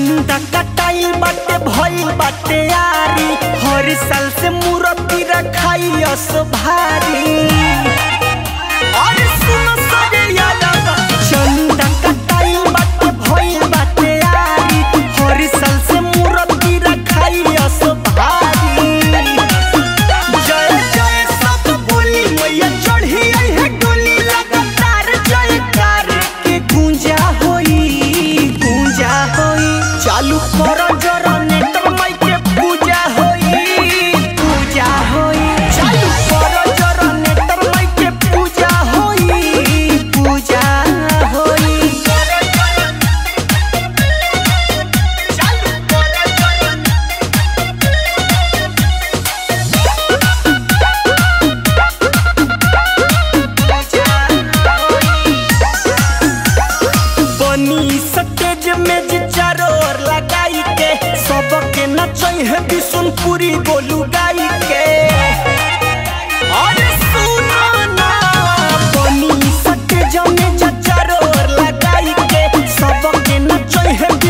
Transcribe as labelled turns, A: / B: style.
A: चंदा कटाइल बाटे भइल बाटे यारी हर साल से मूर्ति रखाई अस भारी अरे सुनो सजे यादव चंदा कटाइल बाटे भइल बाटे यारी हर साल से मूर्ति रखाई अस भारी जय जय सब बोली मैया चढ़ी आई है डोली लगातार जयकार के गूंजा होई गूंजा होई चालू करो जनरेटर माई के पूजा होई पूजा होई चालू करो जनरेटर माई के पूजा होई पूजा होई चालू करो बनी सटेज में जे चारों ओर लगाई के सबके नचई है बिशुनपुरी गोलू गाई के अरे सुनो ना बनी सटेज में जे चारों ओर लगाई के सबके नचई है